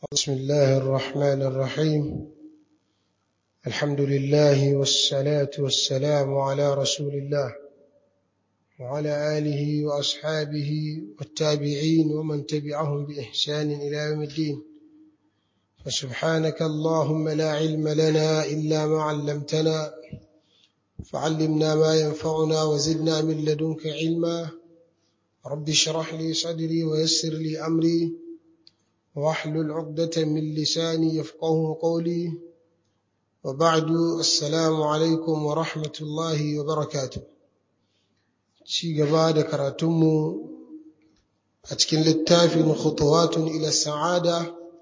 بسم الله الرحمن الرحيم الحمد لله والصلاة والسلام على رسول الله وعلى آله وأصحابه والتابعين ومن تبعهم بإحسان إلى يوم الدين فسبحانك اللهم لا علم لنا إلا ما علمتنا فعلمنا ما ينفعنا وزدنا من لدنك علما رب اشرح لي صدري ويسر لي أمري واحلل عقدة من لساني يفقه قولي وبعد السلام عليكم ورحمة الله وبركاته ci gaba da karatunmu a cikin littafin khutuwatun ila sa'ada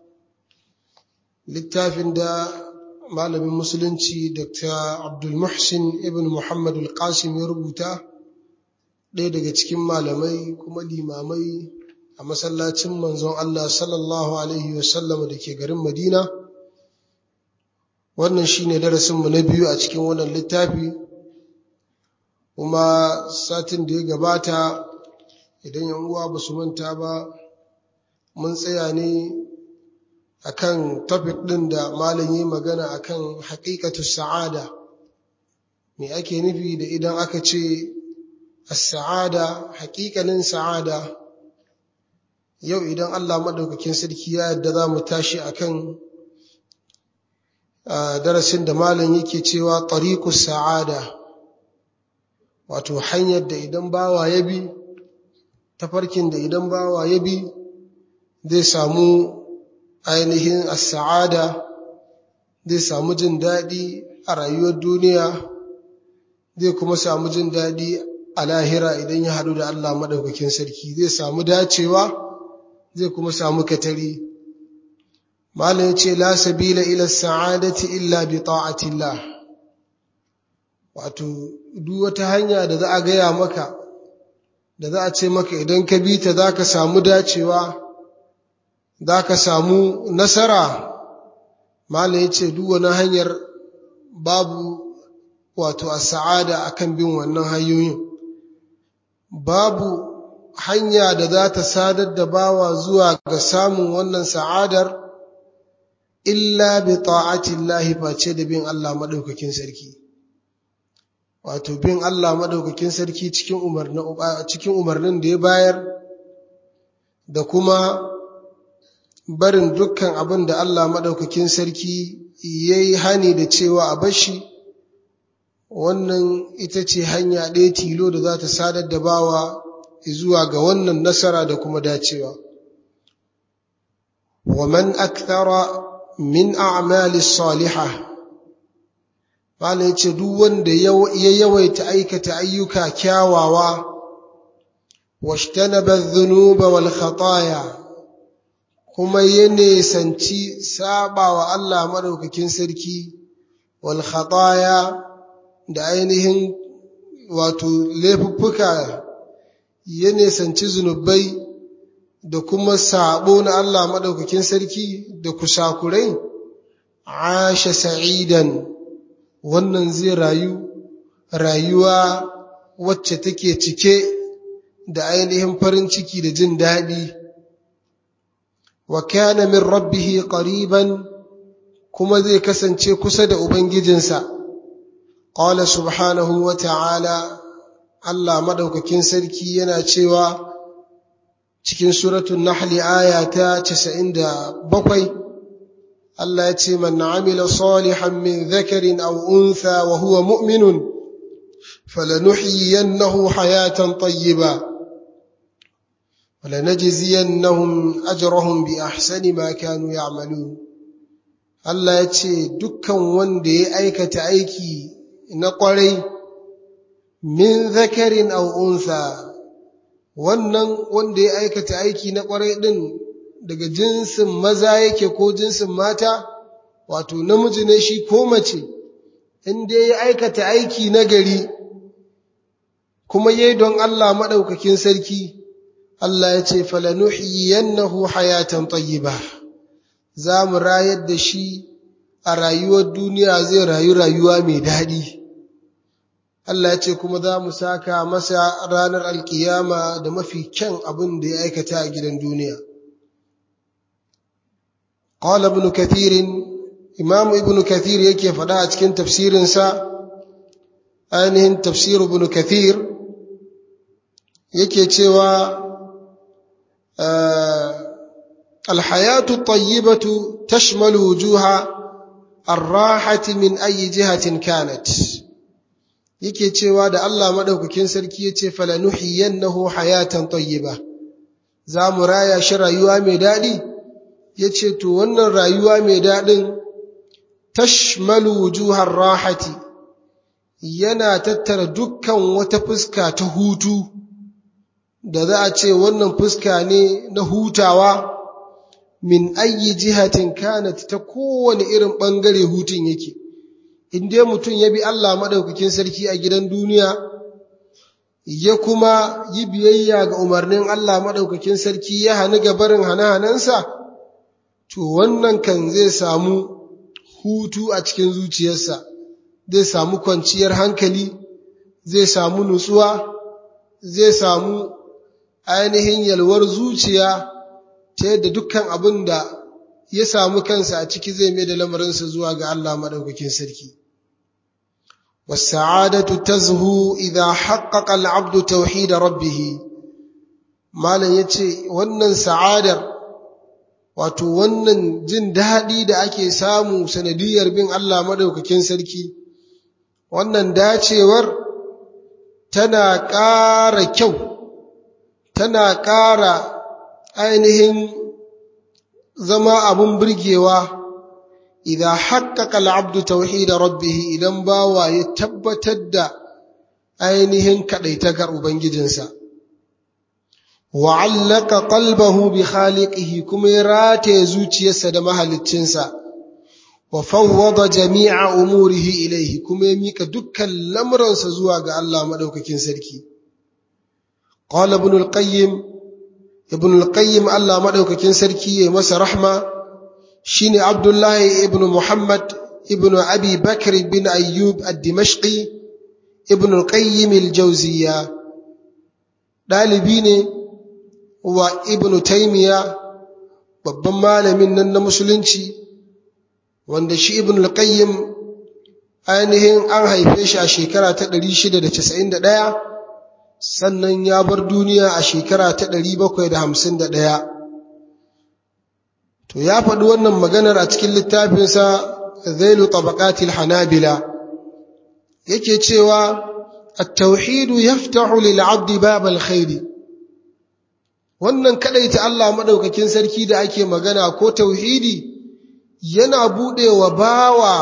littafin da malamin musulunci dr abdul muhsin ibn muhammad al-qasim ya rubuta ɗaya daga cikin malamai kuma limamai a masallacin manzon Allah sallallahu alaihi wasallam da ke garin madina wannan shine darasinmu na biyu a cikin wannan littafi kuma satin da ya gabata idan yan uwa ba su manta ba mun tsaya ne akan topic din da malam yi magana akan haqiqatu sa'ada me ake nufi da idan aka ce as-sa'ada haqiqanin sa'ada yau idan Allah madaukakin sarki ya yarda za mu tashi akan darasin da malam yake cewa tariqus sa'ada wato hanyar da idan bawa ya bi tafarkin da idan bawa ya bi zai samu ainihin as-sa'ada zai samu jin daɗi a rayuwar duniya zai kuma samu jin daɗi a lahira idan ya haɗu da Allah maɗaukakin sarki zai samu dacewa zai kuma samu katari malam ya ce la sabila ila sa'adati illa bi ta'atillah wato duk wata hanya da za a gaya maka da za a ce maka idan ka bi ta za ka samu dacewa za ka samu nasara malam ya ce duk wani hanyar babu wato a sa'ada akan bin wannan hanyoyin babu hanya da za ta sadar da bawa zuwa ga samun wannan sa'adar illa bi ta'atillahi face da bin Allah madaukakin sarki wato bin Allah madaukakin sarki cikin umarnin cikin umarnin da ya bayar da kuma barin dukkan abin da Allah madaukakin sarki yayi hani da cewa a bashi wannan ita ce hanya ɗaya tilo da za ta sadar da bawa zuwa ga wannan nasara da kuma dacewa wa man akthara min a'mali salihah Malam ya ce duk wanda ya yawaita aikata ayyuka kyawawa washtanaba dhunuba wal khataya kuma ya nesanci sabawa Allah madaukakin sarki wal khataya da ainihin wato laifuffuka ya nesanci zunubai da kuma sabo na Allah madaukakin sarki da kusakurai asha sa'idan wannan zai rayu rayuwa wacce take cike da ainihin farin ciki da jin daɗi wa kana min rabbihi qariban kuma zai kasance kusa da ubangijinsa qala subhanahu wa ta'ala Allah madaukakin sarki yana cewa cikin suratul nahl aya ta 97 Allah ya ce man amila salihan min dhakarin aw untha wa huwa mu'minun falanuhyiyannahu hayatan tayyiba ولنجزينهم أجرهم بأحسن ما كانوا يعملون Allah ya ce dukkan wanda ya aikata aiki na ƙwarai min zakarin aw untha wannan wanda ya aikata aiki na ƙwarai ɗin daga jinsin maza yake ko jinsin mata wato namiji ne shi ko mace in dai ya aikata aiki na gari kuma yayi don Allah maɗaukakin sarki Allah ya ce falanuhyiyannahu hayatan tayyiba za mu rayar da shi a rayuwar duniya zai rayu rayuwa mai daɗi Allah ya ce kuma za mu saka masa ranar alkiyama da mafi kyan abin da ya aikata a gidan duniya qala ibn kathir imam ibn kathir yake faɗa a cikin tafsirinsa ainihin tafsir ibn kathir yake cewa alhayatu tayyibatu tashmalu wujuha arrahati min ayi jihatin kanat yake cewa da Allah madaukakin sarki yace falanuhiyannahu hayatan tayyiba za mu raya shi rayuwa mai dadi yace to wannan rayuwa mai dadin tashmalu wujuhar rahati yana tattara dukkan wata fuska ta hutu da za a ce wannan fuska ne na hutawa min ayi jihatin kanat ta kowane irin ɓangare hutun yake in dai mutum ya bi Allah maɗaukakin sarki a gidan duniya ya kuma yi biyayya ga umarnin Allah maɗaukakin sarki ya hani ga barin hana-hanansa to wannan kan zai samu hutu a cikin zuciyarsa zai samu kwanciyar hankali zai samu nutsuwa zai samu ainihin yalwar zuciya ta yadda dukkan abin da ya samu kansa a ciki zai mai da lamarinsa zuwa ga Allah maɗaukakin sarki. Wasa'adatu tazhu idha haqqaqa al-'abdu tauhid rabbih Malam yace wannan sa'adar wato wannan jin daɗi da ake samu sanadiyar bin Allah maɗaukakin sarki wannan dacewar tana ƙara kyau tana ƙara ainihin zama abun birgewa idan haƙƙaƙa al'abdu tauhida rabbihi idan bawa ya tabbatar da ainihin kaɗaitakar Ubangijinsa. Wa'allaka ƙalbahu bi khaliqihi kuma ya rataye zuciyarsa da mahaliccinsa, wa fawwada jami'a umurihi ilaihi kuma ya mika dukkan lamuransa zuwa ga Allah maɗaukakin sarki. Ƙwala ibn al-Qayyim ibn al-qayyim Allah madaukakin sarki ya masa rahma shine Abdullahi ibn Muhammad ibn Abi Bakr bin Ayyub ad-Dimashqi ibn al-Qayyim al-Jawziyya dalibi ne wa ibn Taymiya babban malamin nan na musulunci wanda shi ibn al-Qayyim ainihin an haife shi a shekara ta 691 sannan ya bar duniya a shekara ta ɗari bakwai da hamsin da ɗaya. To, ya faɗi wannan maganar a cikin littafinsa Zailu Tabaqatil Hanabila, yake cewa, At-tauhidu yaftahu lil'abdi babal khairi. Wannan kaɗai ta Allah maɗaukakin sarki da ake magana ko tauhidi yana buɗewa bawa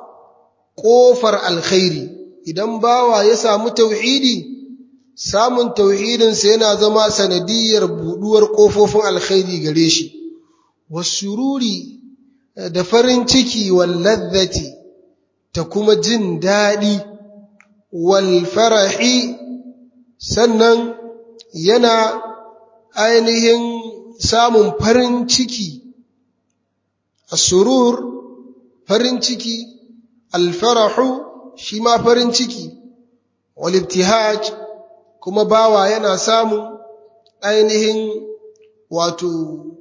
ƙofar alkhairi, idan bawa ya samu tauhidi, samun tauhidinsa yana zama sanadiyar buduwar ƙofofin alkhairi gare shi wasururi da farin ciki walladzati ta kuma jin daɗi wal farahi sannan yana ainihin samun farin ciki asurur farin ciki alfarahu shi ma farin ciki wal ibtihaj kuma bawa yana samun ainihin wato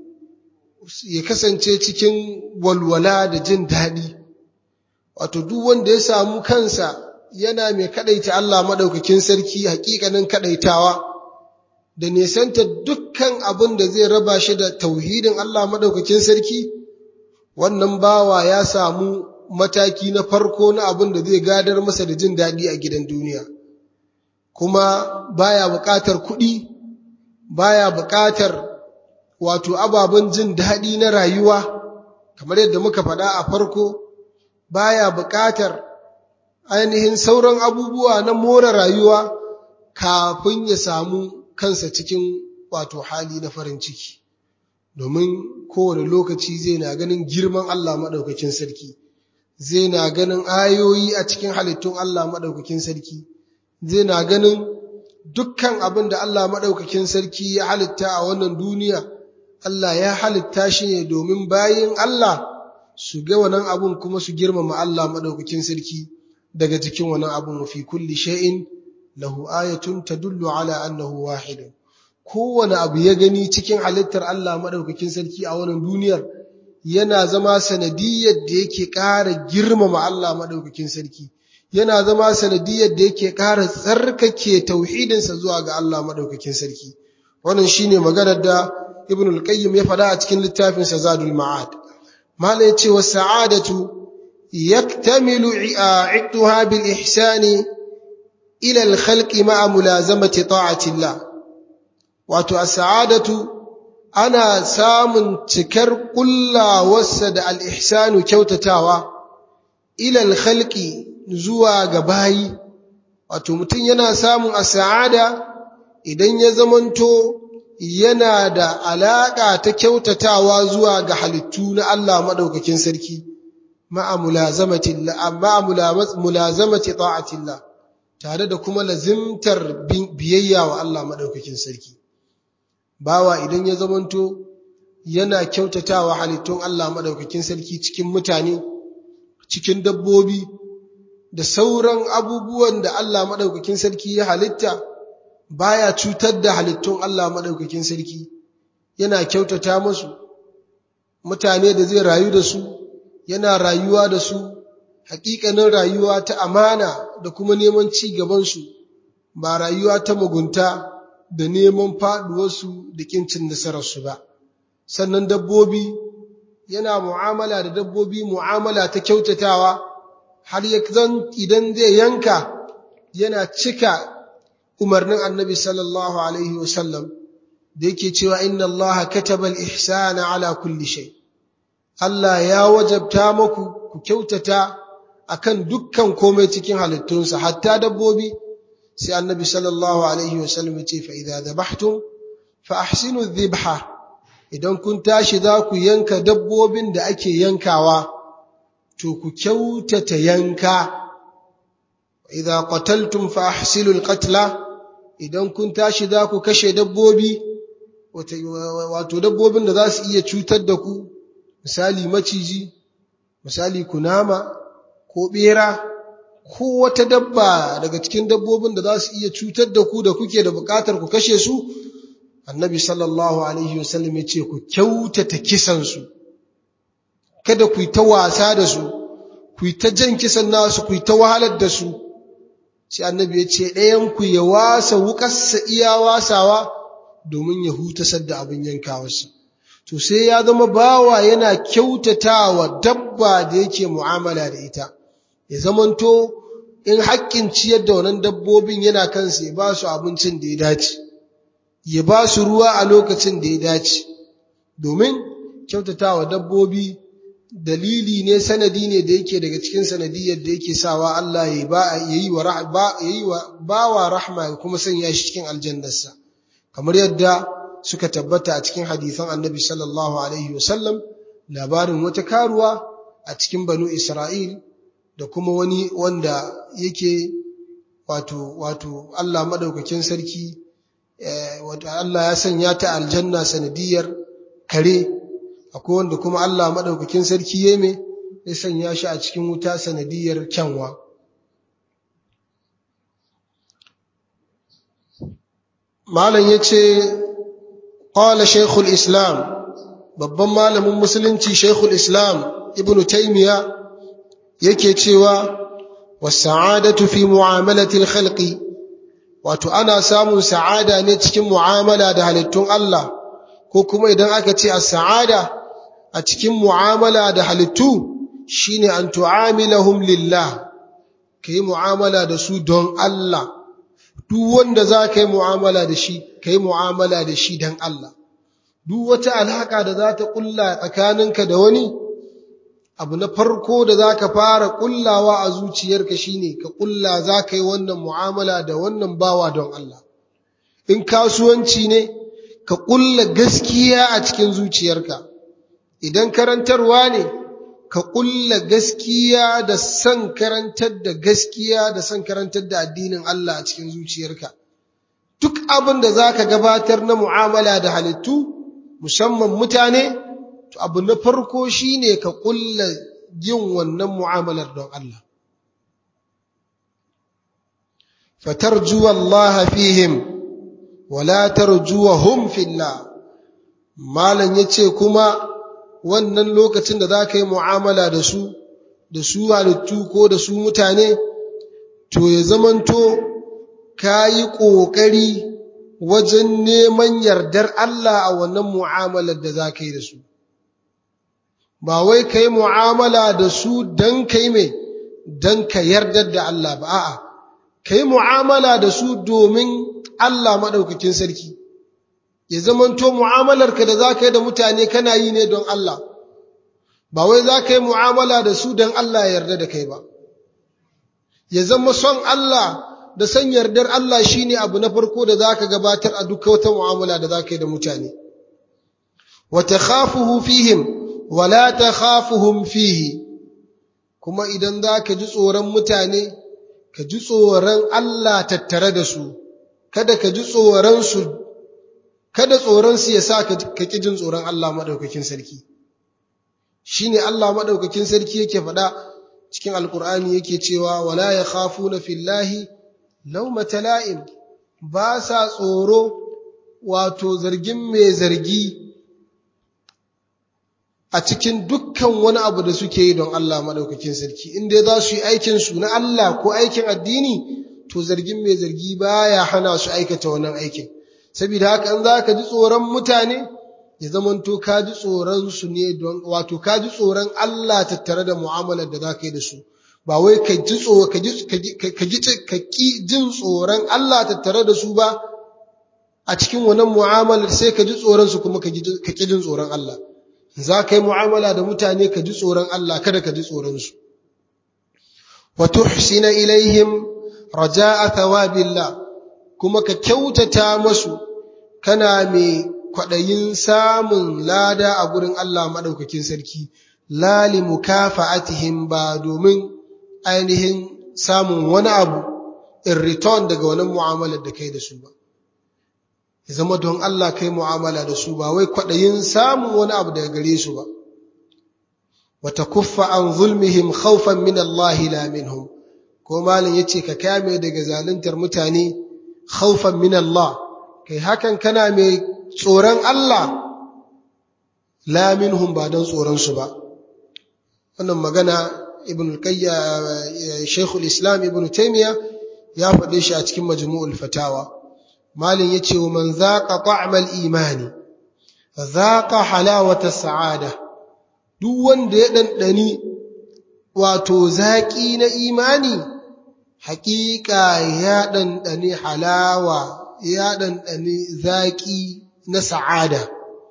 ya kasance cikin walwala da jin daɗi wato duk wanda ya samu kansa yana mai kaɗaita Allah maɗaukakin sarki hakikanin kaɗaitawa da nesanta dukkan abin da zai raba shi da tauhidin Allah maɗaukakin sarki wannan bawa ya samu mataki na farko na abin da zai gadar masa da jin daɗi a gidan duniya. kuma baya buƙatar kuɗi baya buƙatar wato ababen jin daɗi na rayuwa kamar yadda muka faɗa a farko baya buƙatar ainihin sauran abubuwa na more rayuwa kafin ya samu kansa cikin wato hali na farin ciki domin kowane lokaci zai na ganin girman Allah maɗaukakin sarki zai na ganin ayoyi a cikin halittun Allah maɗaukakin sarki zai na ganin dukkan abin da Allah maɗaukakin sarki ya halitta a wannan duniya, Allah ya halitta shi ne domin bayin Allah su ga wannan abun kuma su girmama Allah maɗaukakin sarki daga cikin wannan abun fi kulli shay'in lahu ayatun tadullu ala annahu wahidun kowane abu ya gani cikin halittar Allah maɗaukakin sarki a wannan duniyar yana zama sanadiyar da yake ƙara girmama Allah maɗaukakin sarki yana zama sanadiyar da yake ƙara tsarkake tauhidinsa zuwa ga Allah maɗaukakin sarki wannan shine maganar da ibn al-qayyim ya faɗa a cikin littafin sa zadul ma'ad mala yace wa sa'adatu yaktamilu i'tuha bil ihsani ila al-khalqi ma'a mulazamati ta'ati Allah wato as-sa'adatu ana samun cikar kullawarsa da al-ihsanu kyautatawa ila al-khalqi zuwa ga bayi wato mutum yana samun as-sa'ada idan ya zamanto yana da alaƙa ta kyautatawa zuwa ga halittu na Allah maɗaukakin sarki ma'a mulazamati ta'atillah tare da kuma lazimtar biyayya wa Allah maɗaukakin sarki bawa idan ya zamanto yana kyautatawa halittun Allah maɗaukakin sarki cikin mutane cikin dabbobi da sauran abubuwan da Allah maɗaukakin sarki ya halitta baya cutar da halittun Allah maɗaukakin sarki yana kyautata musu mutane da zai rayu da su yana rayuwa da su hakikanin rayuwa ta amana da kuma neman ci gabansu ba rayuwa ta mugunta da neman faɗuwarsu da kincin nasararsu ba sannan dabbobi yana mu'amala da dabbobi mu'amala ta kyautatawa har ya zan idan zai yanka yana cika umarnin annabi sallallahu alaihi wasallam da yake cewa inna Allah kataba al-ihsana ala kulli shay Allah ya wajabta muku ku kyautata akan dukkan komai cikin halittunsa hatta dabbobi sai annabi sallallahu alaihi wasallam ya ce fa idza dhabhtum fa ahsinu dhibha idan kun tashi za ku yanka dabbobin da ake yankawa to ku kyautata yanka idza qataltum fa ahsinu al-qatla idan kun tashi za ku kashe dabbobi wato dabbobin da za su iya cutar da ku misali maciji misali kunama ko bera ko wata dabba daga cikin dabbobin da za su iya cutar da ku da kuke da bukatar ku kashe su annabi sallallahu alaihi wasallam ya ce ku kyautata kisansu kada ku yi ta wasa da su ku yi ta jan kisan nasu ku yi ta wahalar da su sai annabi ya ce ɗayanku ya wasa wukarsa iya wasawa domin ya hutasar da abin yankawarsa to sai ya zama bawa yana kyautatawa dabba da yake mu'amala da ita ya zamanto in haƙƙin ciyar da wannan dabbobin yana kansa ya ba su abincin da ya dace ya ba su ruwa a lokacin da ya dace domin kyautatawa dabbobi dalili ne sanadi ne da yake daga cikin sanadiyar da yake sawa Allah ya yi wa bawa rahma ya kuma sanya shi cikin aljannarsa kamar yadda suka tabbata a cikin hadisan annabi sallallahu alaihi wasallam labarin wata karuwa a cikin banu Isra'il da kuma wani wanda yake wato wato Allah madaukakin sarki wato Allah ya sanya ta aljanna sanadiyar kare akwai wanda kuma Allah madaukakin sarki yeme ya sanya shi a cikin wuta sanadiyar kyanwa malam yace qala shaykhul islam babban malamin musulunci shaykhul islam ibnu taymiya yake cewa was-sa'adatu fi mu'amalati al-khalqi wato ana samun sa'ada ne cikin mu'amala da halittun Allah ko kuma idan aka ce as-sa'ada a cikin mu'amala da halittu shine an tu'amilahum lillah kai mu'amala da su don Allah duk wanda za ka yi mu'amala da shi kai mu'amala da shi don Allah duk wata alhaka da za ta kulla tsakaninka da wani abu na farko da za ka fara kullawa a zuciyarka shine ka kulla za ka yi wannan mu'amala da wannan bawa don Allah in kasuwanci ne ka kulla gaskiya a cikin zuciyarka idan karantarwa ne ka kulla gaskiya da san karantar da gaskiya da san karantar da addinin Allah a cikin zuciyarka duk abin da za ka gabatar na mu'amala da halittu musamman mutane to abu na farko shine ka kulla yin wannan mu'amalar don Allah fatarju Allah fihim wala tarjuhum fillah malan yace kuma wannan lokacin da za ka yi mu'amala da su da su halittu ko da su mutane to ya zamanto ka yi ƙoƙari wajen neman yardar Allah a wannan mu'amalar da za ka yi da su ba wai ka yi mu'amala da su don ka yi mai don ka yardar da Allah ba a'a ka yi mu'amala da su domin Allah maɗaukakin sarki ya zamanto mu'amalarka da za ka yi da mutane kana yi ne don Allah ba wai za ka yi mu'amala da su don Allah ya yarda da kai ba ya zama son Allah da san yardar Allah shine abu na farko da za ka gabatar a duk wata mu'amala da za ka yi da mutane wa takhafuhu fihim wa la takhafuhum fihi kuma idan za ka ji tsoron mutane ka ji tsoron Allah tattare da su kada ka ji tsoron su kada tsoron su ya sa ka ki jin tsoron Allah madaukakin sarki shine Allah madaukakin sarki yake faɗa cikin alkur'ani yake cewa wala yakhafuna fillahi lawmata la'im ba sa tsoro wato zargin mai zargi a cikin dukkan wani abu da suke yi don Allah madaukakin sarki in dai za su yi aikin su na Allah ko aikin addini to zargin mai zargi baya hana su aikata wannan aikin saboda haka in za ka ji tsoron mutane ya zamanto ka ji tsoron su ne don wato ka ji tsoron Allah tattare da mu'amalar da za ka yi da su ba wai ka ji tsoro ka ji ka ji ka ki jin tsoron Allah tattare da su ba a cikin wannan mu'amalar sai ka ji tsoron su kuma ka ki jin tsoron Allah za ka yi mu'amala da mutane ka ji tsoron Allah kada ka ji tsoron su wa tuhsina ilaihim raja'a thawabillah kuma ka kyautata masu kana mai kwaɗayin samun lada a gurin Allah maɗaukakin sarki, lali mukafa'atihim ba domin ainihin samun wani abu in return daga wani mu'amalar da kai da su ba. Ya zama don Allah kai mu'amala da su ba wai kwaɗayin samun wani abu daga gare su ba. Wata kuffa an zulmihim khawfan min Allah la minhum. Ko malin ya ce ka kame daga zaluntar mutane khawfan min Allah, kai hakan kana mai tsoron Allah la minhum ba don tsoronsu ba wannan magana ibn al-qayya shaykhul islam ibn taymiya ya faɗe shi a cikin majmu'ul fatawa malin yace wa man zaqa ta'mal imani zaqa halawata sa'ada duk wanda ya dandani wato zaki na imani haƙiƙa ya dandani halawa ya dandani zaki na sa'ada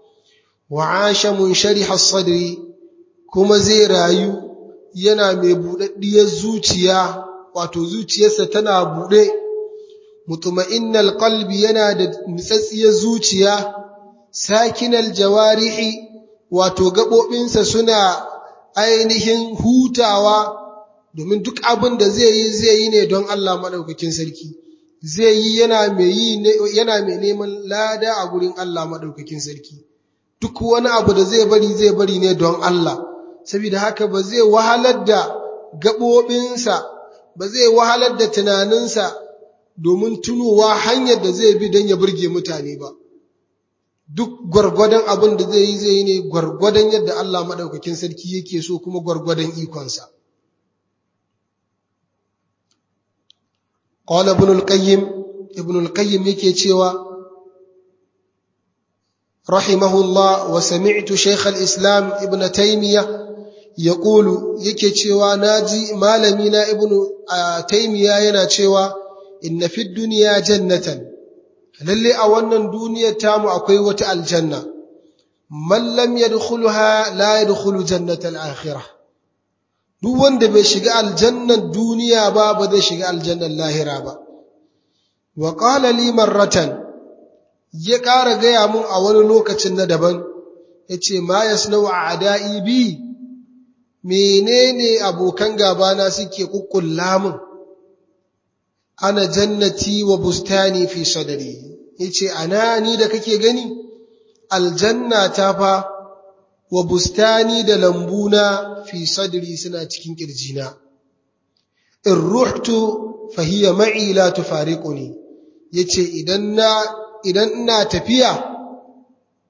wa asha munshariha sadri kuma zai rayu yana mai buɗaɗɗiyar zuciya wato zuciyarsa tana buɗe mutuma'innal qalbi yana da nitsatsiyar zuciya sakinal jawarihi wato gaɓoɓinsa suna ainihin hutawa domin duk abin da zai yi zai yi ne don Allah maɗaukakin sarki zai yi yana mai yi yana mai neman lada a gurin Allah maɗaukakin sarki duk wani abu da zai bari zai bari ne don Allah saboda haka ba zai wahalar da gaɓoɓinsa ba zai wahalar da tunaninsa domin tunowa hanyar da zai bi don ya burge mutane ba duk gwargwadon abin da zai yi zai yi ne gwargwadon yadda Allah maɗaukakin sarki yake so kuma gwargwadon ikonsa قال ابن القيم ابن القيم yake cewa رحمه الله وسمعت شيخ الإسلام ابن تيمية يقول yake cewa naji malami na ibnu taymiya yana cewa inna fid dunya jannatan lalle a wannan duniyar tamu akwai wata aljanna man lam yadkhulha la yadkhulu jannatal akhirah duk wanda bai shiga aljannan duniya ba ba zai shiga aljannan lahira ba wa qala li marratan ya ƙara gaya mun a wani lokacin na daban yace ma yasnau a'da'i bi menene abokan gabana suke kukkulla mun ana jannati wa bustani fi sadri yace ana ni da kake gani aljanna ta fa wa bustani da lambuna fi sadri suna cikin kirjina in ruhtu fa hiya ma'i la tufariquni yace idan na idan ina tafiya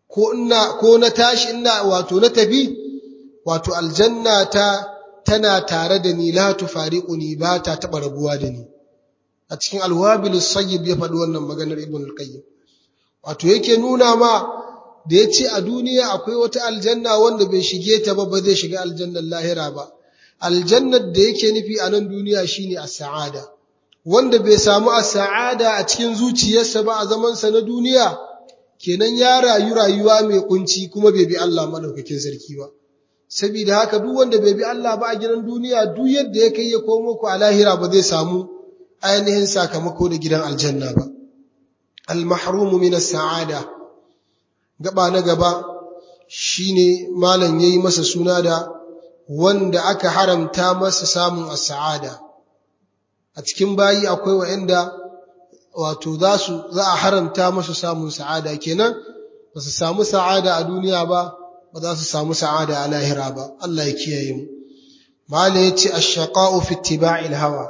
ko ina ko na tashi ina wato na tafi wato aljanna ta tana tare da ni la tufariquni ba ta taba rabuwa da ni a cikin alwabil sayyib ya faɗi wannan maganar ibn al-qayyim wato yake nuna ma da yace a duniya akwai wata aljanna wanda bai shige ta ba ba zai shiga aljannar lahira ba aljannar da yake nufi a nan duniya shine as-sa'ada wanda bai samu as-sa'ada a cikin zuciyarsa ba a zaman sa na duniya kenan ya rayu rayuwa mai kunci kuma bai bi Allah madaukakin sarki ba saboda haka duk wanda bai bi Allah ba a gidan duniya duk yadda ya kai ya komo ku a lahira ba zai samu ainihin sakamako da gidan aljanna ba al-mahrumu min as-sa'ada gaba na gaba shine malam yayi masa suna da wanda aka haramta masa samun as-sa'ada a cikin bayi akwai wa'anda wato za su za a haramta masa samun sa'ada kenan ba su samu sa'ada a duniya ba ba za su samu sa'ada a lahira ba Allah ya kiyaye mu malam yace ash-shaqa'u fi ittiba'il hawa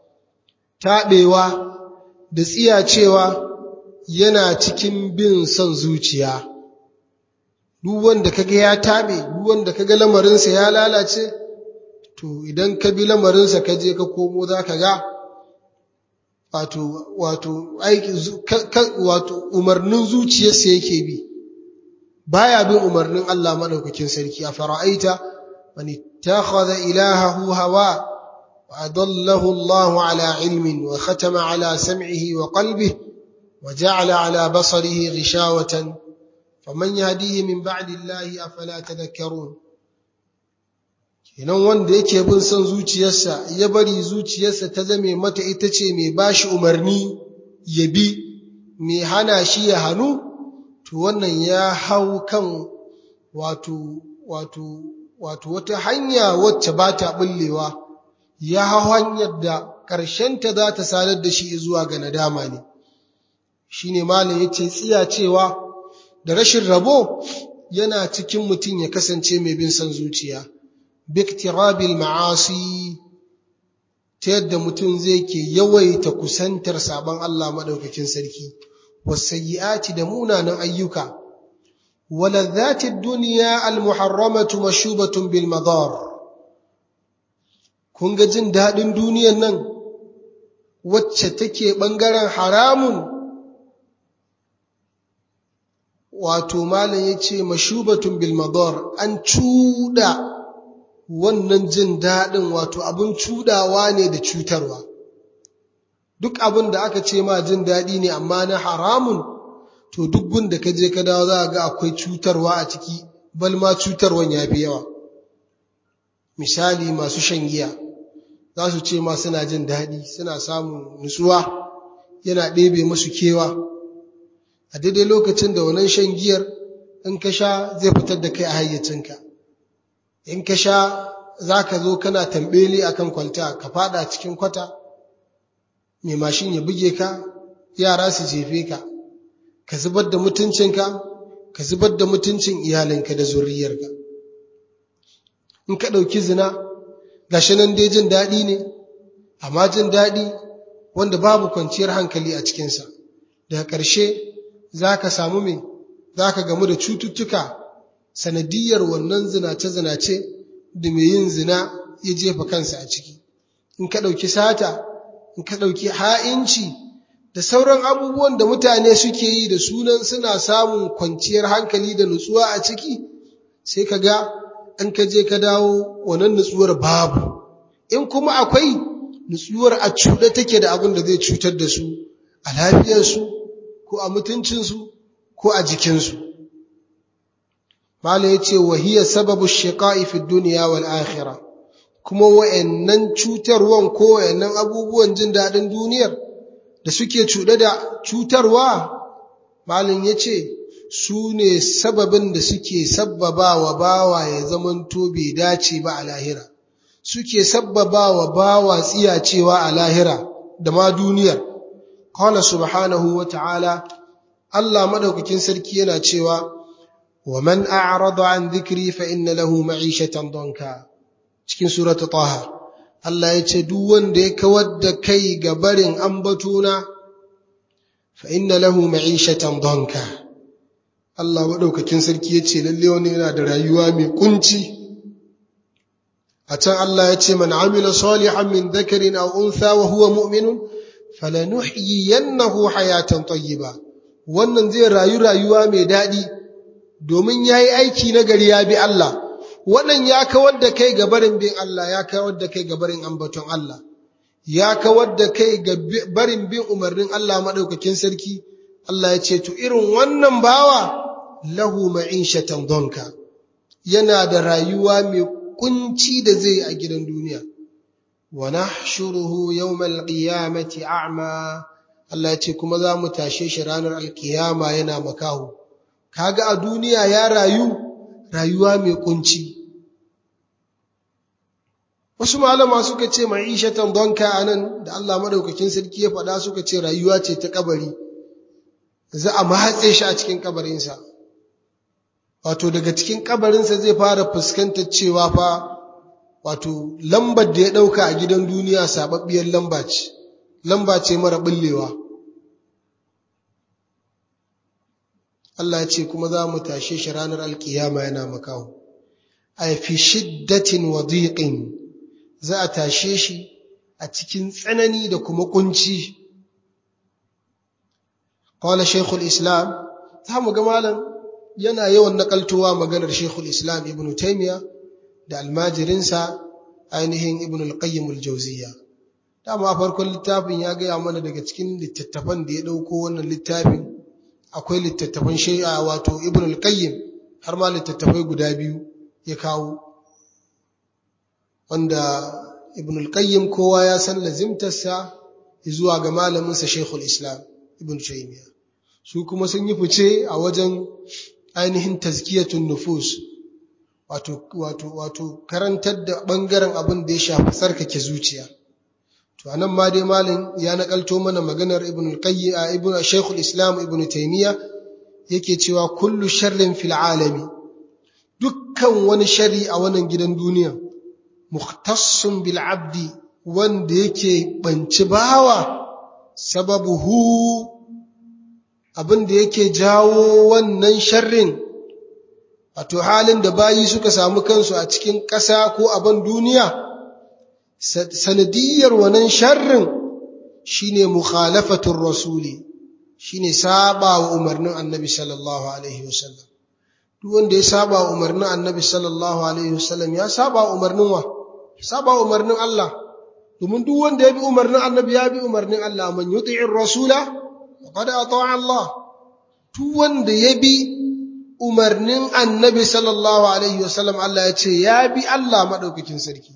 taɓewa da tsiyacewa yana cikin bin son zuciya duk wanda kaga ya taɓe duk wanda kaga lamarinsa ya lalace to idan ka bi lamarinsa ka je ka komo za ka ga wato wato aiki wato umarnin zuciyarsa yake bi baya bin umarnin Allah madaukakin sarki a fara'aita man ittakhadha ilahahu hawa وأضله الله على علم وختم على سمعه وقلبه وجعل على بصره غشاوة فمن يهديه من بعد الله أفلا تذكرون kenan wanda yake bin son zuciyarsa ya bari zuciyarsa ta zame mata ita ce mai bashi umarni ya bi mai hana shi ya hannu to wannan ya hau kan wato wato wato wata hanya wacce ba ta bullewa ya hau hanyar da ƙarshenta za ta sadar da shi zuwa ga nadama ne shi ne malin ya ce tsiya cewa da rashin rabo yana cikin mutum ya kasance mai bin son zuciya biktirabil ma'asi ta yadda mutum zai ke yawaita kusantar sabon Allah maɗaukakin sarki wasayyi'ati da munanan ayyuka waladhatid duniya almuharramatu mashubatun bil madar kun ga jin daɗin duniyan nan wacce take ɓangaren haramun wato malam ya ce mashubatun bilmador an cuɗa wannan jin daɗin wato abin cuɗawa ne da cutarwa duk abin da aka ce ma jin daɗi ne amma na haramun to duk gun da ka je ka dawo za a ga akwai cutarwa a ciki bal ma cutarwan ya fi yawa misali masu shan giya za su ce ma suna jin daɗi suna samun nutsuwa yana ɗebe musu kewa a daidai lokacin da wannan shan giyar in ka sha zai fitar da kai a hayyacinka in ka sha za ka zo kana tambeli a kan kwalta ka fada cikin kwata mai mashin ya buge ka yara su jefe ka ka zubar da mutuncinka ka zubar da mutuncin iyalinka da zuriyarka in ka ɗauki zina gashi nan dai jin daɗi ne amma jin daɗi wanda babu kwanciyar hankali a cikinsa daga ƙarshe za ka samu mai za ka gamu da cututtuka sanadiyar wannan zinace-zinace da mai yin zina ya jefa kansa a ciki in ka ɗauki sata in ka ɗauki ha'inci da sauran abubuwan da mutane suke yi da sunan suna samun kwanciyar hankali da nutsuwa a ciki sai ka ga in ka je ka dawo wannan nutsuwar babu in kuma akwai nutsuwar a cuɗe take da abin da zai cutar da su a lafiyarsu ko a mutuncinsu ko a jikinsu mala ya ce wahiyar sababu shiƙa'i fi duniya wal akhira kuma wa'annan cutarwan ko wa'annan abubuwan jin daɗin duniyar da suke cuɗe da cutarwa malin ya ce su ne sababin da suke sabbaba wa bawa ya zamanto bai dace ba a lahira suke sabbaba wa bawa tsiyacewa a lahira da ma duniyar qala subhanahu wa ta'ala Allah madaukakin sarki yana cewa wa man a'rada an dhikri fa inna lahu ma'ishatan danka cikin surata taha Allah ya ce duk wanda ya kawar da kai ga barin ambatuna fa inna lahu ma'ishatan danka Allah maɗaukakin sarki ya ce lalle wani yana da rayuwa mai kunci a can Allah ya ce man amila salihan min dhakarin aw untha wa huwa mu'minun falanuhyiyannahu hayatan tayyiba wannan zai rayu rayuwa mai daɗi domin yayi aiki na gari ya bi Allah wannan ya kawar da kai ga barin bin Allah ya kawar da kai ga barin ambaton Allah ya kawar da kai ga barin bin umarnin Allah maɗaukakin sarki Allah ya ce to irin wannan bawa lahu ma'ishatan donka yana da rayuwa mai kunci da zai a gidan duniya wa nahshuruhu yawmal qiyamati a'ma Allah ya ce kuma za mu tashe shi ranar alkiyama yana makahu kaga a duniya ya rayu rayuwa mai kunci wasu malama suka ce ma'ishatan donka anan da Allah madaukakin sarki ya faɗa suka ce rayuwa ce ta kabari za a mahatse shi a cikin kabarinsa wato daga cikin kabarinsa zai fara fuskantar cewa fa wato lambar da ya ɗauka a gidan duniya sababbiyar lamba ce lamba ce mara bullewa Allah ya ce kuma za mu tashe shi ranar alkiyama yana makaho a fi shiddatin wa dhiqin za a tashe shi a cikin tsanani da kuma kunci qala shaykhul islam za mu ga malam yana yawan nakaltowa maganar shaykhul islam ibn taymiya da almajirinsa ainihin ibn al-qayyim al-jawziyya dama farkon littafin ya gaya mana daga cikin littattafan da ya dauko wannan littafin akwai littattafan shay'a wato ibn al-qayyim har ma littattafai guda biyu ya kawo wanda ibn al-qayyim kowa ya san lazimtarsa zuwa ga malaminsa shaykhul islam ibn taymiya su kuma sun yi fice a wajen ainihin tazkiyatun nufus wato wato wato karantar da bangaren abin da ya shafi tsarkake zuciya to anan ma dai malam ya nakalto mana maganar ibn al-qayyim ibn shaykhul islam ibn taymiya yake cewa kullu sharrin fil alami dukkan wani shari a wannan gidan duniya mukhtassun bil abdi wanda yake banci bawa sababuhu abin da yake jawo wannan sharrin wato halin da bayi suka samu kansu a cikin ƙasa ko abin duniya sanadiyar wannan sharrin shine mukhalafatur rasuli shine saba wa umarnin annabi sallallahu alaihi wasallam duk wanda ya saba wa umarnin annabi sallallahu alaihi wasallam ya saba wa umarnin wa saba wa umarnin Allah domin duk wanda ya bi umarnin annabi ya bi umarnin Allah man yuti'ir rasula faqad ata'a Allah duk wanda ya bi umarnin annabi sallallahu alaihi wasallam Allah ya ce ya bi Allah madaukakin sarki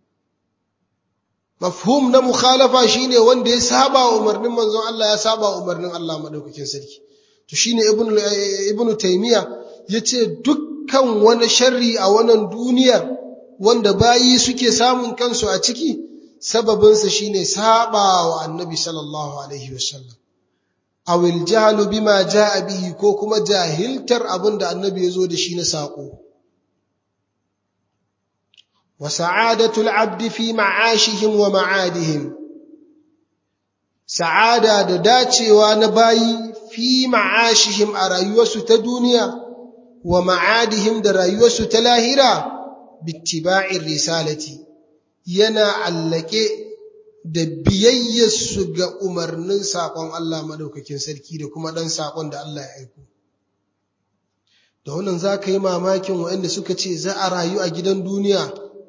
mafhum na mukhalafa shine wanda ya saba wa umarnin manzon Allah ya saba wa umarnin Allah madaukakin sarki to shine ibnu ibnu taymiya yace dukkan wani sharri a wannan duniyar wanda bayi suke samun kansu a ciki sababinsa shine saba wa annabi sallallahu alaihi wasallam awil jahlu bima jaa bihi ko kuma jahiltar abinda annabi yazo da shi na sako wa sa'adatul abdi fi ma'ashihim wa ma'adihim sa'ada da dacewa na bayi fi ma'ashihim a rayuwarsu ta duniya wa ma'adihim da rayuwarsu ta lahira bittiba'ir risalati yana allake da biyayyarsu ga umarnin saƙon Allah maɗaukakin sarki da kuma ɗan saƙon da Allah ya aiko. Da wannan za ka yi mamakin waɗanda suka ce za a rayu a gidan duniya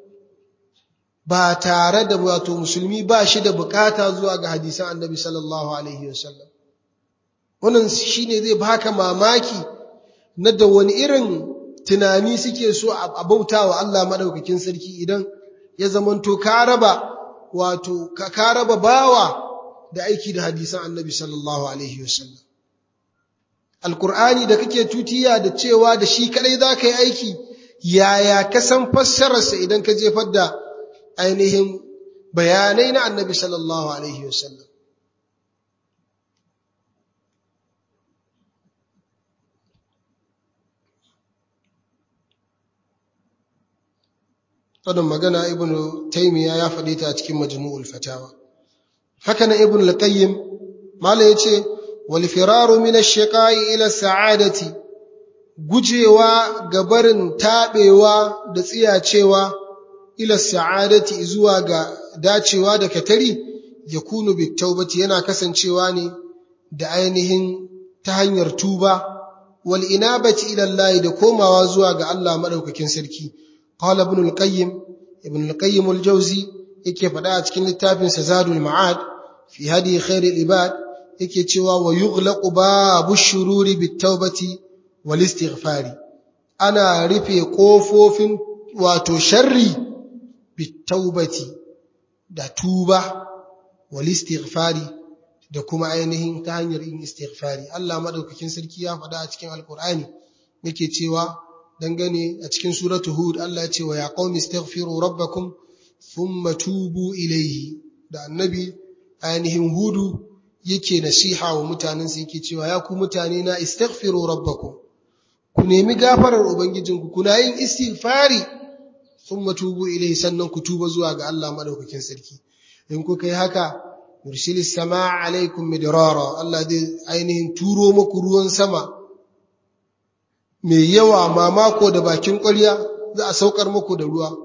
ba tare da wato musulmi ba shi da bukata zuwa ga hadisan annabi sallallahu Alaihi wasallam. Wannan shi ne zai baka mamaki na da wani irin tunani suke so a bauta wa Allah maɗaukakin sarki idan ya zamanto ka raba wato ka raba bawa da aiki da hadisan annabi sallallahu alaihi wasallam alqur'ani da kake tutiya da cewa da shi kadai zaka yi aiki yaya ka san fassararsa idan ka jefar da ainihin bayanai na annabi sallallahu alaihi wasallam wannan magana ibn taymiya ya faɗi ta a cikin majmu'ul fatawa haka nan ibn al-qayyim mala yace wal firaru min ash-shiqai ila sa'adati gujewa ga barin taɓewa da tsiyacewa ila sa'adati zuwa ga dacewa da katari ya kunu bitaubati yana kasancewa ne da ainihin ta hanyar tuba wal inabati ila Allah da komawa zuwa ga Allah madaukakin sarki qala ibn al-qayyim ibn al-qayyim al-jawzi yake faɗa a cikin littafin sa zadul ma'ad fi hadi khair al-ibad yake cewa wa yughlaqu babu shururi bitaubati wal istighfari ana rufe kofofin wato sharri bitaubati da tuba wal istighfari da kuma ainihin ta hanyar yin istighfari Allah madaukakin sarki ya faɗa a cikin alkur'ani yake cewa dangane a cikin suratu hud Allah ya ce wa ya qaumi istaghfiru rabbakum thumma tubu ilayhi da annabi ainihin hudu yake nasiha wa mutanensa yake cewa ya ku mutane na istaghfiru rabbakum ku nemi gafarar ubangijinku kuna yin istighfari thumma tubu ilayhi sannan ku tuba zuwa ga Allah madaukakin sarki in kuka yi haka yursilis samaa alaikum midrara Allah zai ainihin turo muku ruwan sama mai yawa mamako da bakin ƙwarya za a saukar muku da ruwa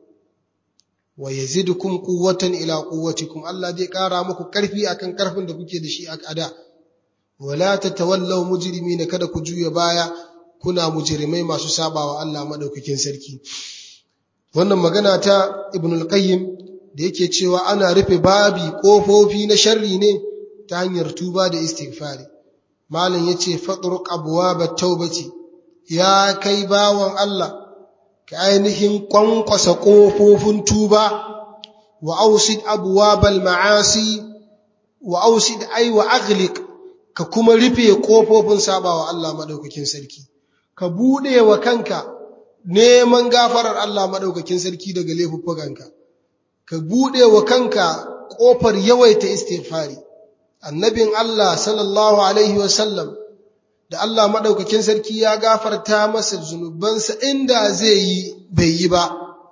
wa yazidukum quwwatan ila quwwatikum Allah zai ƙara muku ƙarfi akan ƙarfin da kuke da shi a ada wala tatawallaw mujrimina kada ku juya baya kuna mujrimai masu sabawa Allah madaukakin sarki wannan magana ta ibnul qayyim da yake cewa ana rufe babi ƙofofi na sharri ne ta hanyar tuba da istighfari malam yace fatruq abwabat taubati ya kai bawan Allah ka ainihin kwankwasa ƙofofin tuba wa ausid abwabal ma'asi wa ausid ay wa aghliq ka kuma rufe ƙofofin sabawa Allah madaukakin sarki ka bude wa kanka neman gafarar Allah madaukakin sarki daga laifuffukanka ka buɗe wa kanka ƙofar yawaita istighfari annabin Allah sallallahu alaihi wasallam da Allah maɗaukakin sarki ya gafarta masa zunubansa inda zai yi bai yi ba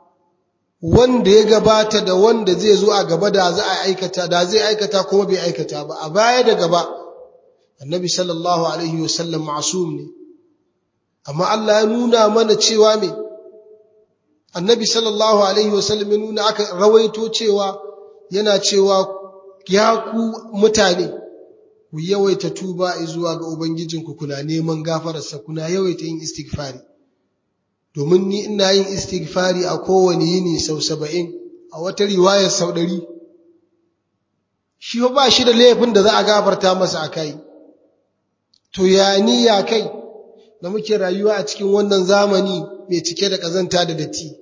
wanda ya gabata da wanda zai zo a gaba da za a aikata da zai aikata kuma bai aikata ba a baya da gaba annabi sallallahu alaihi wasallam ma'sum ne amma Allah ya nuna mana cewa me annabi sallallahu alaihi wasallam ya nuna aka rawaito cewa yana cewa ya ku mutane ku yawaita tuba zuwa ga ubangijinku kuna neman gafararsa kuna yawaita yin istighfari domin ni ina yin istighfari a kowane yini sau saba'in a wata riwayar sau ɗari shi ba shi da laifin da za a gafarta masa a kai to ya ni ya kai da muke rayuwa a cikin wannan zamani mai cike da ƙazanta da datti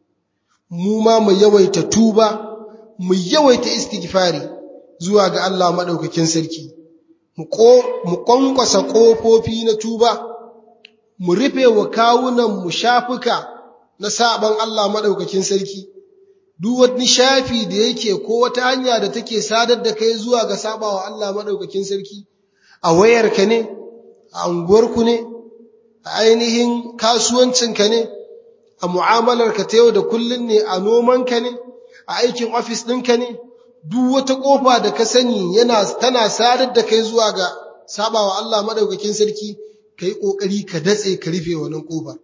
mu ma mu yawaita tuba mu yawaita istighfari zuwa ga Allah madaukakin sarki mu kwankwasa kofofi na tuba mu rufe wa kawunan mu shafuka na saban Allah madaukakin sarki duk wani shafi da yake ko wata hanya da take sadar da kai zuwa ga sabawa Allah madaukakin sarki a wayarka ne a unguwarku ne a ainihin kasuwancinka ne a mu'amalarka ta yau da kullun ne a nomanka ne a aikin ofis ɗinka ne duk wata ƙofa da ka sani yana tana sadar da kai zuwa ga sabawa Allah madaukakin sarki kai ƙoƙari ka datse ka rufe wannan ƙofa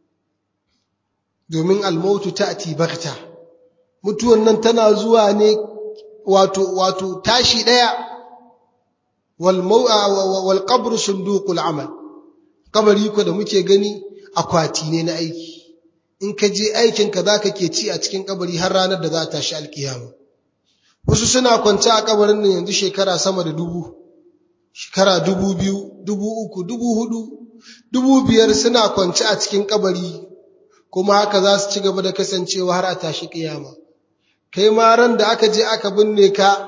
domin almautu ta'ti bakta mutuwan nan tana zuwa ne wato wato tashi ɗaya wal wal qabru sunduqul amal kabari ko da muke gani akwati ne na aiki in ka je aikinka za ka ke ci a cikin kabari har ranar da za ta shi alkiyama wasu suna kwance a kabarin nan yanzu shekara sama da dubu shekara dubu biyu dubu uku dubu hudu dubu biyar suna kwance a cikin kabari kuma haka za su ci gaba da kasancewa har a tashi kiyama kai ma ran da aka je aka binne ka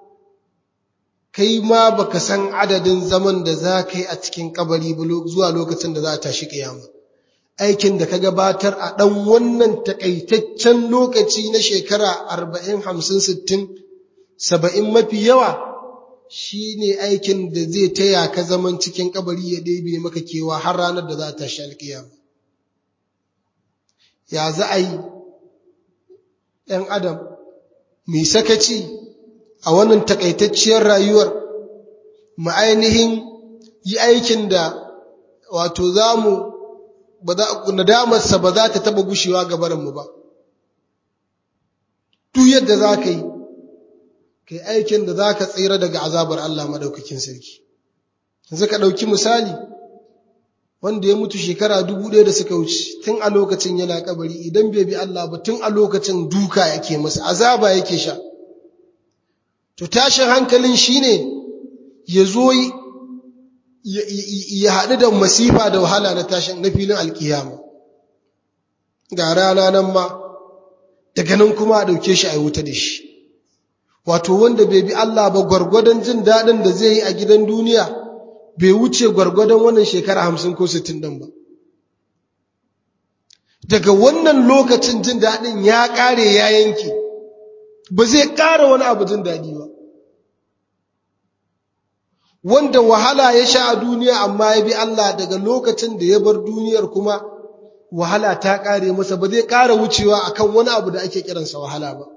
kai ma baka san adadin zaman da za ka yi a cikin kabari zuwa lokacin da za a tashi kiyama aikin da ka gabatar a ɗan wannan takaitaccen lokaci na shekara arba'in hamsin sittin saba'in mafi yawa shi ne aikin da zai taya ka zaman cikin kabari ya ɗebe maka kewa har ranar da za a tashi alkiyama ya za a yi ‘yan adam mai sakaci a wannan takaitacciyar rayuwar mu ainihin yi aikin da wato za mu nadamarsa ba za ta taba gushewa ga barinmu ba duk yadda za ka yi ka yi aikin da za ka tsira daga azabar Allah maɗaukakin sarki yanzu ka ɗauki misali wanda ya mutu shekara dubu ɗaya da suka wuce tun a lokacin yana kabari idan bai bi Allah ba tun a lokacin duka yake masa azaba yake sha to tashin hankalin shine ya zo ya haɗu da masifa da wahala na tashin na filin alkiyama ga rana nan ma daga nan kuma a ɗauke shi a yi wuta da shi wato wanda bai bi Allah ba gwargwadon jin daɗin da zai yi a gidan duniya bai wuce gwargwadon wannan shekara hamsin ko sittin ɗin ba daga wannan lokacin jin daɗin ya ƙare ya yanke ba zai ƙara wani abu jin daɗi ba wanda wahala ya sha a duniya amma ya bi Allah daga lokacin da ya bar duniyar kuma wahala ta ƙare masa ba zai ƙara wucewa akan wani abu da ake kiransa wahala ba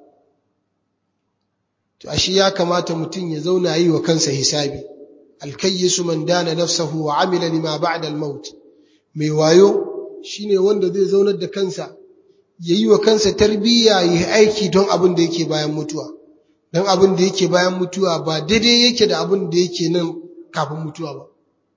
to ashe ya kamata mutum ya zauna yi wa kansa hisabi alkayyisu man dana nafsahu wa amila lima ba'da al-maut mai wayo shine wanda zai zaunar da kansa yayi wa kansa tarbiyya yi aiki don abin da yake bayan mutuwa don abin da yake bayan mutuwa ba daidai yake da abin da yake nan kafin mutuwa ba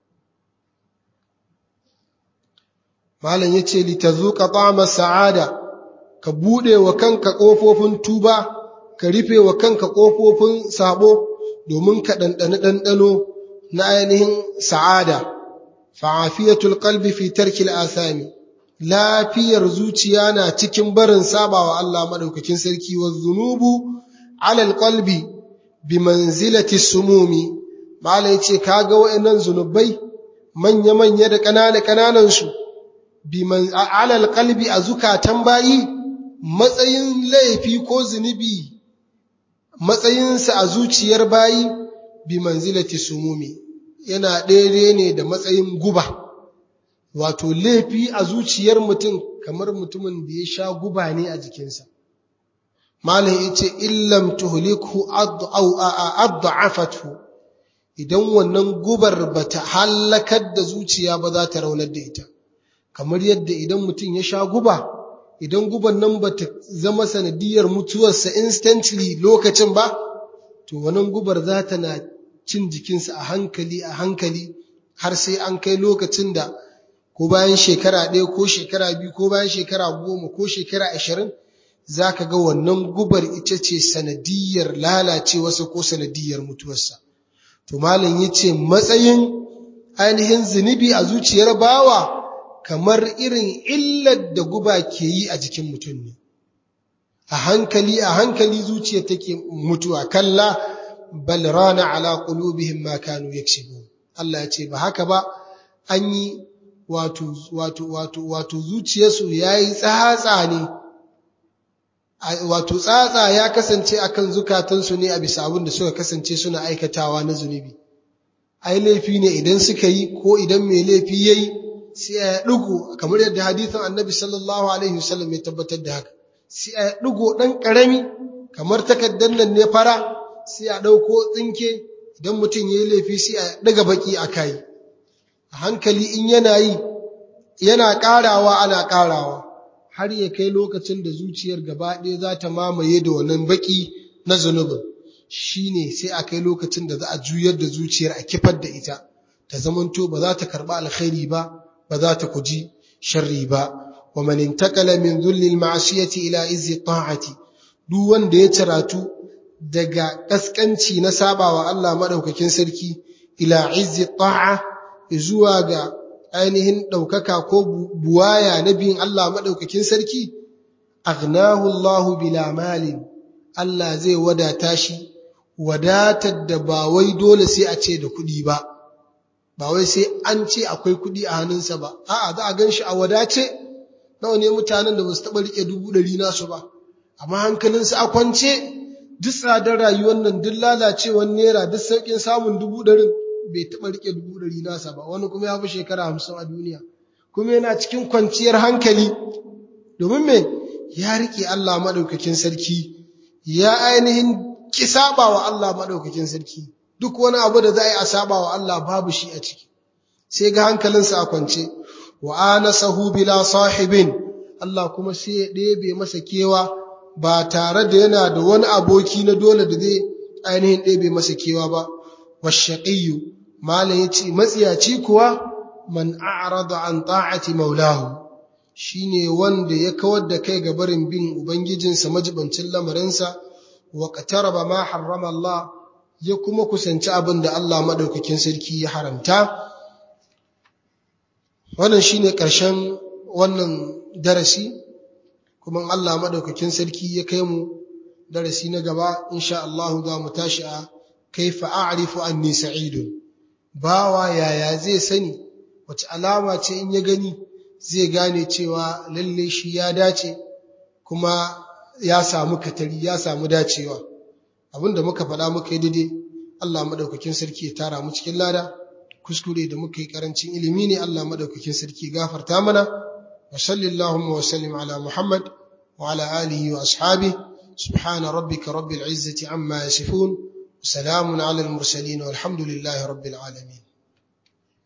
malam yace litazuqa ta'ama sa'ada ka bude wa kanka kofofin tuba ka rufe wa kanka kofofin sabo domin ka dandane dandano na ainihin sa'ada fa'afiyatul qalbi fi tarkil athami lafiyar zuciya na cikin barin sabawa Allah madaukakin sarki wa zunubu ala alqalbi bi manzilati sumumi mala yace kaga wayannan zunubai manya manya da kanana kananan su bi man ala alqalbi a zukatan bayi matsayin laifi ko zunubi matsayinsa a zuciyar bayi bi manzilati sumumi yana daidai ne da matsayin guba wato laifi a zuciyar mutum kamar mutumin da ya sha guba ne a jikinsa malam yace illam tuhlikhu ad'afathu idan wannan gubar bata halakar da zuciya ba za ta raunar da ita kamar yadda idan mutum ya sha guba idan guban nan bata zama sanadiyar mutuwarsa instantly lokacin ba to wannan gubar za ta na cin jikinsa a hankali a hankali har sai an kai lokacin da ko bayan shekara ɗaya ko shekara biyu ko bayan shekara goma ko shekara ashirin za ka ga wannan gubar ita ce sanadiyar lalacewarsa ko sanadiyar mutuwarsa. To malam ya ce matsayin ainihin zunubi a zuciyar bawa kamar irin illar da guba ke yi a jikin mutum ne. A hankali a hankali zuciya take mutuwa kalla bal rana ala qulubihim ma kanu yaksibun. Allah ya ce ba haka ba an yi wato wato wato wato zuciyarsu yayi tsatsa ne wato tsatsa ya kasance akan zukatansu ne a bisa abin da suka kasance suna aikatawa na zunubi ai laifi ne idan suka yi ko idan mai laifi yayi sai ya dugo kamar yadda hadisin annabi sallallahu alaihi wasallam ya tabbatar da haka sai ya dugo dan karami kamar takaddan nan ne fara sai ya dauko tsinke idan mutum yayi laifi sai ya daga baki akai a hankali in yana yi yana karawa ana karawa har ya kai lokacin da zuciyar gaba ɗaya za ta mamaye da wannan baki na zunubin shi ne sai a kai lokacin da za a juyar da zuciyar a kifar da ita ta zamanto ba za ta karɓi alkhairi ba ba za ta kuji sharri ba wa man intakala min dhullil ma'siyati ila izzi ta'ati duk wanda ya ciratu daga kaskanci na sabawa Allah madaukakin sarki ila izzi ta'a zuwa ga ainihin ɗaukaka ko buwaya na biyun Allah maɗaukakin sarki, agnahu Allahu bila malin, Allah zai wadata shi, wadatar da ba wai dole sai a ce da kuɗi ba, ba wai sai an ce akwai kuɗi a hannunsa ba, a'a za a gan shi a wadace, nawa ne mutanen da ba su taɓa riƙe dubu ɗari nasu ba, amma hankalinsu a kwance, duk tsadar rayuwar nan duk lalacewar naira duk sauƙin samun dubu ɗarin bai taɓa riƙe dubu ɗari nasa ba wani kuma ya fi shekara hamsin a duniya kuma yana cikin kwanciyar hankali domin me ya riƙe Allah maɗaukakin sarki ya ainihin ki saba wa Allah maɗaukakin sarki duk wani abu da za a yi a saba wa Allah babu shi a ciki sai ga hankalinsa a kwance wa anasahu bila sahibin Allah kuma sai ya ɗebe masa kewa ba tare da yana da wani aboki na dole da zai ainihin ɗebe masa kewa ba washaƙiyu malam ya ce matsiyaci kuwa man a'rada an ta'ati maulahu shine wanda ya kawar da kai ga barin bin ubangijinsa majibancin lamarinsa wa qataraba ma harrama Allah ya kuma kusanci abin da Allah madaukakin sarki ya haramta wannan shine ƙarshen wannan darasi kuma Allah madaukakin sarki ya kai mu darasi na gaba insha Allah za mu tashi a kaifa a'rifu anni sa'idun bawa yaya zai sani wace alama ce in ya gani zai gane cewa lalle shi ya dace kuma ya samu katari ya samu dacewa abinda muka faɗa muka yi daidai Allah madaukakin sarki ya tara mu cikin lada kuskure da muka yi karancin ilimi ne Allah madaukakin sarki gafarta mana wa sallallahu wa sallim ala Muhammad wa ala alihi wa ashabihi subhana rabbika rabbil izzati amma yasifun salamun ala al mursalin walhamdulillahi rabbil alamin